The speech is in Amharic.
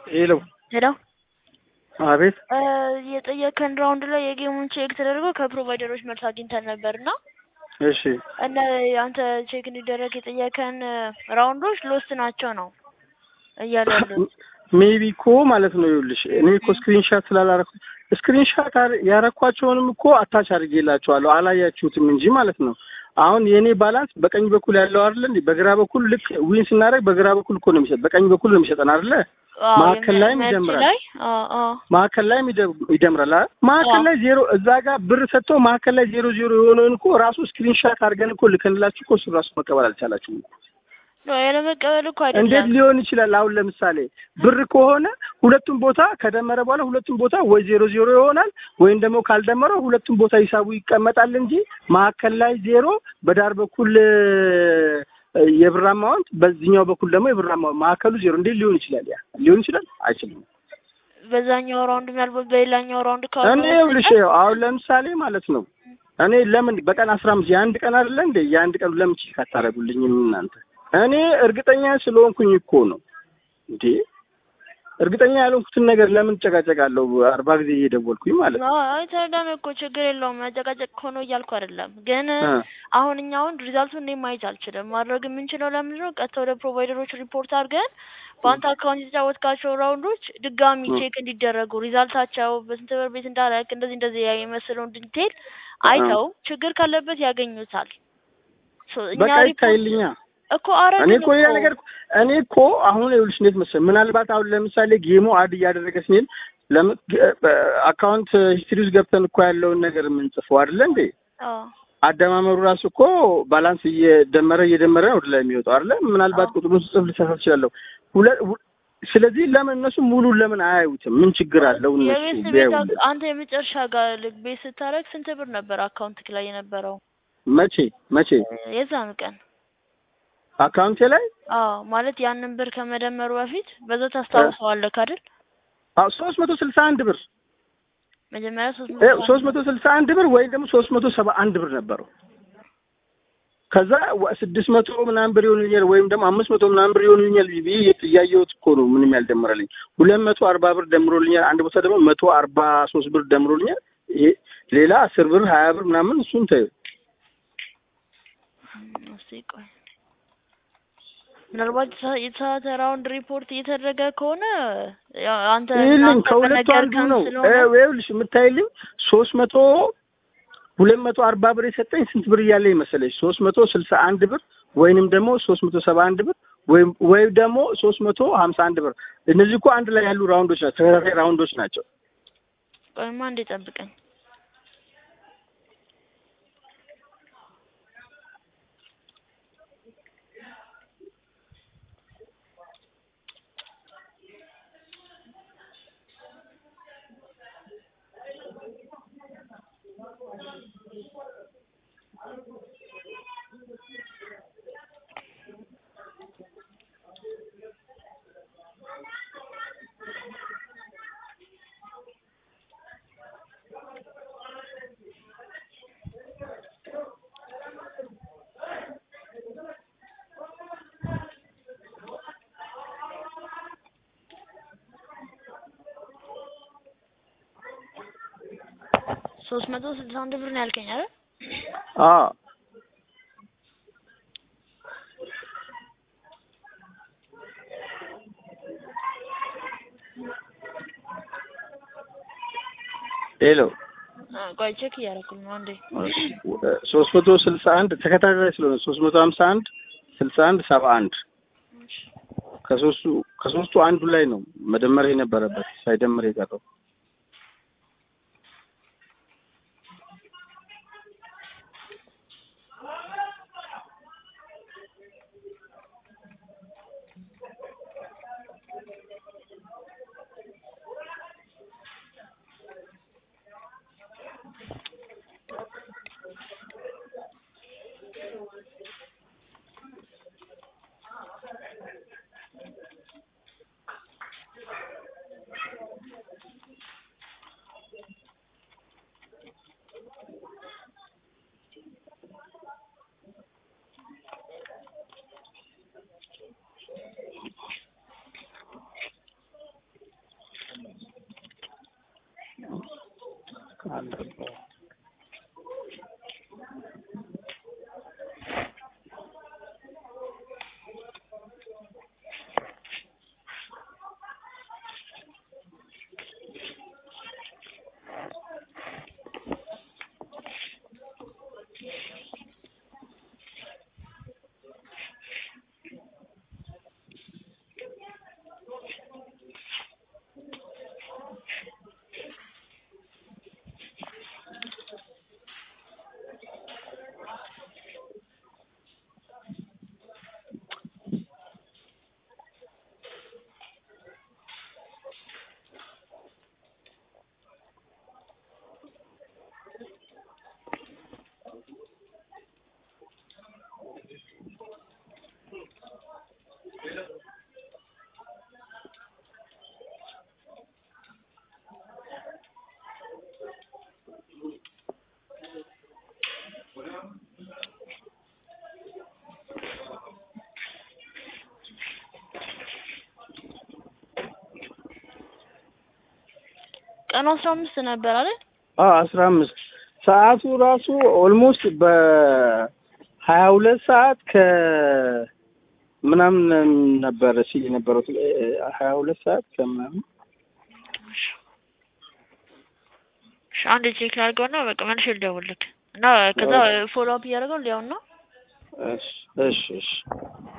ሄሎ ሄሎ አቤት የጠየከን ራውንድ ላይ የጌሙን ቼክ ተደርጎ ከፕሮቫይደሮች መልስ አግኝተን ነበር እና እሺ እና አንተ ቼክ እንዲደረግ የጠየከን ራውንዶች ሎስት ናቸው ነው እያሉ ያሉት። ሜቢ እኮ ማለት ነው ይኸውልሽ እኔ እኮ ስክሪንሻት ስላላረኩ ስክሪንሻት ያረኳቸውንም እኮ አታች አድርጌላቸዋለሁ አላያችሁትም እንጂ ማለት ነው። አሁን የእኔ ባላንስ በቀኝ በኩል ያለው አይደለ እንዴ? በግራ በኩል ልክ ዊን ስናደርግ በግራ በኩል እኮ ነው የሚሰጥ፣ በቀኝ በኩል ነው የሚሰጠን አይደለ? አዎ፣ ማዕከል ላይም የሚያመች ይደምራል። ላይ አዎ፣ አዎ። ማዕከል ላይም ይደ- ይደምራል አይደል? ማዕከል አዎ። ላይ ዜሮ እዛ ጋር ብር ሰጥቶ ማዕከል ላይ ዜሮ ዜሮ የሆነውን እኮ ራሱ ስክሪንሻት አድርገን እኮ ልከንላችሁ እኮ እሱ ራሱ መቀበል አልቻላችሁም። ኖ ያለመቀበል እኮ እንዴት አይደለም። ሊሆን ይችላል? አሁን ለምሳሌ ብር ከሆነ ሁለቱም ቦታ ከደመረ በኋላ ሁለቱም ቦታ ወይ ዜሮ ዜሮ ይሆናል ወይም ደግሞ ካልደመረው ሁለቱም ቦታ ሂሳቡ ይቀመጣል እንጂ ማዕከል ላይ ዜሮ፣ በዳር በኩል እ፣ የብር አማውንት በዚህኛው በኩል ደግሞ የብር አማውንት ማዕከሉ ዜሮ እንዴት ሊሆን ይችላል? ያ ሊሆን ይችላል? አይችልም። በዛኛው ራውንድ ምናልባት በሌላኛው ራውንድ እኔ ካወጣው ይኸውልሽ በስተቀር ይኸው አሁን ለምሳሌ ማለት ነው እኔ ለምን በቀን አስራ አምስት የአንድ ቀን አይደለ እንደ የአንድ ቀን ለምን ቼክ አታደርጉልኝም እናንተ? እኔ እርግጠኛ ስለሆንኩኝ እኮ ነው እንዴ እርግጠኛ ያልሆንኩትን ነገር ለምን ጨቃጨቃለሁ? አርባ ጊዜ እየደወልኩኝ ማለት ነው። አዎ፣ አይ ተረዳን እኮ ችግር የለውም። መጨቃጨቅ ሆኖ እያልኩ አይደለም፣ ግን እ፣ አሁን እኛ አሁን ሪዛልቱን እኔ ማየት አልችልም። ማድረግ የምንችለው ለምንድን ነው? ቀጥታ ወደ ፕሮቫይደሮች ሪፖርት አድርገን በአንተ አካውንት የተጫወትካቸው ራውንዶች ድጋሚ እ፣ ቼክ እንዲደረጉ ሪዛልታቸው በስንት ብር ቤት እንዳለክ እንደዚህ እንደዚህ የመሰለውን ዲቴል እ፣ አይተው ችግር ካለበት ያገኙታል። ሶ እኛ በቃ ሪፖርት ይታይልኛ። እኮ እኔ አረግን እኮ ሌላ ነገር እኮ- እኔ እኮ አሁን ይኸውልሽ እንዴት መሰለኝ ምናልባት አሁን ለምሳሌ ጌሙ አድ እያደረገ ስንል ለምን አካውንት ሂስትሪ ውስጥ ገብተን እኮ ያለውን ነገር የምንጽፈው አይደለ እንዴ? አዎ አደማመሩ ራሱ እኮ ባላንስ እየደመረ እየደመረ ነው ወደ ላይ የሚወጣው አይደለ? ምናልባት አዎ ቁጥሩን ስጽፍ ልሳሳት እችላለሁ። ሁለ ሁ- ስለዚህ ለምን እነሱ ሙሉን ለምን አያዩትም? ምን ችግር አለው እነሱ የቤት ቤት ቢያዩልን? አንተ የመጨረሻ ጋር ልክ ቤት ስታደርግ ስንት ብር ነበር አካውንት ላይ የነበረው መቼ መቼ የዛን ቀን? አካውንቴ ላይ አዎ ማለት ያንን ብር ከመደመሩ በፊት በዛ ታስታውሰዋለህ አይደል? ሶስት መቶ ስልሳ አንድ ብር መጀመሪያ ሶስት መቶ ሶስት መቶ ስልሳ አንድ ብር ወይም ደግሞ ሶስት መቶ ሰባ አንድ ብር ነበረው። ከዛ ወ- ስድስት መቶ ምናምን ብር ይሆንልኛል ወይም ደግሞ አምስት መቶ ምናምን ብር ይሆንልኛል ብዬ እያየሁት እኮ ነው ምንም ያልደመረልኝ። ሁለት መቶ አርባ ብር ደምሮልኛል። አንድ ቦታ ደግሞ መቶ አርባ ሶስት ብር ደምሮልኛል። ይሄ ሌላ አስር ብር ሀያ ብር ምናምን እሱን ተይው። እስኪ ቆይ ምናልባት የተሳ- የተሳሳተ ራውንድ ሪፖርት እየተደረገ ከሆነ ያው አንተ ይልኝ እናንተ ከሁለቱ አንዱ በነገርከን ነው። ስለሆነ ይኸውልሽ የምታይልኝ ሶስት መቶ ሁለት መቶ አርባ ብር የሰጠኝ ስንት ብር እያለኝ መሰለሽ? ሶስት መቶ ስልሳ አንድ ብር ወይንም ደግሞ ሶስት መቶ ሰባ አንድ ብር ወይም ወይም ደግሞ ሶስት መቶ ሀምሳ አንድ ብር። እነዚህ እኮ አንድ ላይ ያሉ ራውንዶች ናቸው፣ ተከታታይ ራውንዶች ናቸው። ቆይማ እንዴ ጠብቀኝ። ሶስት መቶ ስልሳ አንድ ብር ነው ያልከኝ አይደል? አዎ ሄሎ አ፣ ቆይ ቼክ እያደረኩኝ ነው አንዴ። ሶስት መቶ ስልሳ አንድ ተከታታይ ስለሆነ ሶስት መቶ ሀምሳ አንድ ስልሳ አንድ ሰባ አንድ ከሶስቱ ከሶስቱ አንዱ ላይ ነው መደመር የነበረበት ሳይደምር የቀረው። ቀኑ አስራ አምስት ነበር አይደል? አዎ አስራ አምስት ሰዓቱ ራሱ ኦልሞስት በሀያ ሁለት ሰዓት ከ ምናምን ነበረ ሲል የነበረው ሀያ ሁለት ሰዓት ከምናምን እሺ እሺ፣ አንድ ቼክ ላድርገውና በቃ መልሼ ልደውልልክ እና ከዛ ፎሎ አፕ እያደረገው ሊያውና እሺ እሺ እሺ